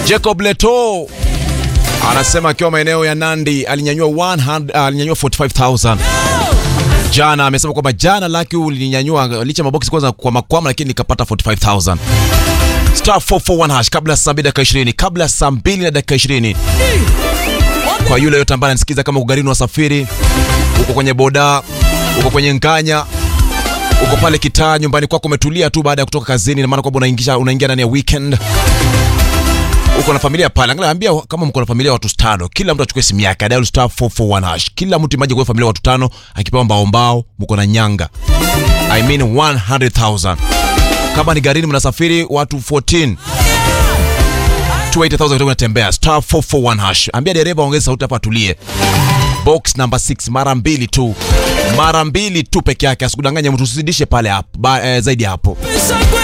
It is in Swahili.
Jacob Leto anasema akiwa maeneo ya Nandi alinyanyua 100, uh, alinyanyua 45000 jana. Amesema kwamba jana laki ulinyanyua licha maboksi kwanza kwa makwama, lakini nikapata 45000 star 441 hash kabla ya saa 2 dakika 20, kabla ya saa 2 na dakika 20. Kwa yule yote ambaye anasikiza, kama ugarini wasafiri, uko kwenye boda, uko kwenye nganya uko pale kitaa nyumbani kwako umetulia tu baada ya kutoka kazini, na maana kwamba unaingia unaingia ndani ya weekend, uko na familia pale. Angalia, ambia kama mko na familia watu tano, kila mtu achukue simu yake, dial star 441 hash. Kila mtu imaje kwa familia watu tano, akipewa mbao mbao, mko na nyanga, I mean 100,000. Kama ni garini mnasafiri watu 14 280,000 kutoka unatembea star 441 hash. Ambia dereva ongeze sauti hapa atulie. Box number 6 mara mbili tu, mara mbili tu peke yake, asikudanganye mtu, usizidishe pale hapo ba, eh, zaidi ya hapo.